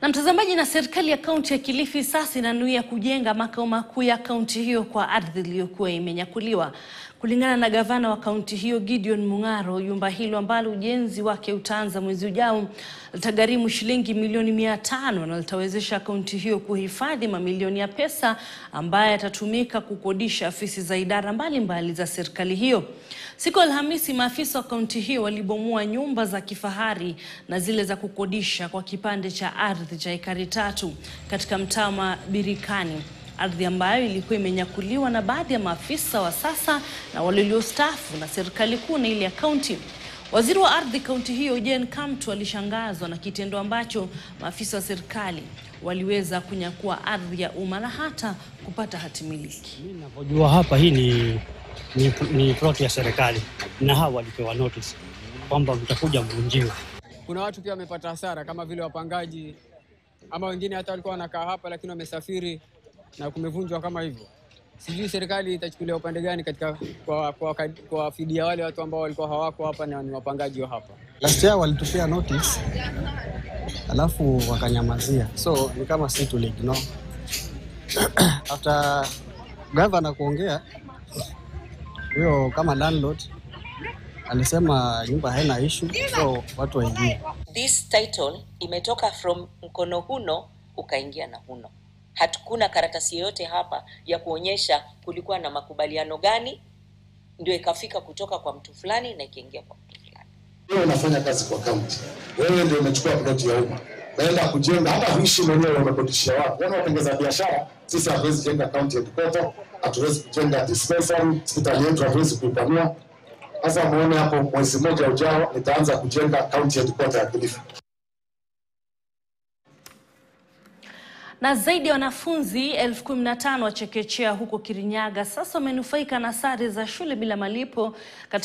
Na mtazamaji, na serikali ya kaunti ya Kilifi sasa inanuia kujenga makao makuu ya kaunti hiyo kwa ardhi iliyokuwa imenyakuliwa. Kulingana na gavana wa kaunti hiyo Gideon Mung'aro, jumba hilo ambalo ujenzi wake utaanza mwezi ujao litagharimu shilingi milioni mia tano na litawezesha kaunti hiyo kuhifadhi mamilioni ya pesa ambayo yatatumika kukodisha afisi za idara mbalimbali mbali za serikali hiyo. Siku ya Alhamisi, maafisa wa kaunti hiyo walibomoa nyumba za kifahari na zile za kukodisha kwa kipande cha ardhi cha ekari tatu katika mtaa wa Birikani, ardhi ambayo ilikuwa imenyakuliwa na baadhi ya maafisa wa sasa na wale waliostaafu na serikali kuu na ile ya kaunti. Waziri wa ardhi kaunti hiyo Jane Kamtu alishangazwa na kitendo ambacho maafisa wa serikali waliweza kunyakua ardhi ya umma na hata kupata hati miliki. Mimi ninavyojua hapa hii ni, ni, ni plot ya serikali na hawa walipewa notice kwamba mtakuja mvunjiwe. Kuna watu pia wamepata hasara kama vile wapangaji ama wengine hata walikuwa wanakaa hapa lakini wamesafiri na kumevunjwa kama hivyo. Sijui serikali itachukulia upande gani katika kwa, kwa, kwa, kwa fidia wale watu ambao walikuwa hawako hapa na ni wapangaji wa hapa. Last year walitupia notice alafu wakanyamazia, so ni kama si tuliignore. After governor kuongea, huyo kama landlord alisema nyumba haina issue, so watu waingie. This title imetoka from mkono huno ukaingia na huno. Hatukuna karatasi yoyote hapa ya kuonyesha kulikuwa na makubaliano gani, ndio ikafika kutoka kwa mtu fulani na ikaingia kwa mtu fulani. Wewe unafanya kazi kwa kaunti, wewe ndio umechukua ploti ya umma, naenda kujenga, hata huishi mwenyewe, umekodishia watu. Wana watengeza biashara, sisi hatuwezi jenga county headquarter, hatuwezi kujenga dispensary, hospitali yetu hatuwezi kuipanua. Sasa muone hapo, mwezi mmoja ujao nitaanza kujenga county headquarter ya Kilifi. Na zaidi ya wanafunzi elfu kumi na tano wa chekechea huko Kirinyaga sasa wamenufaika na sare za shule bila malipo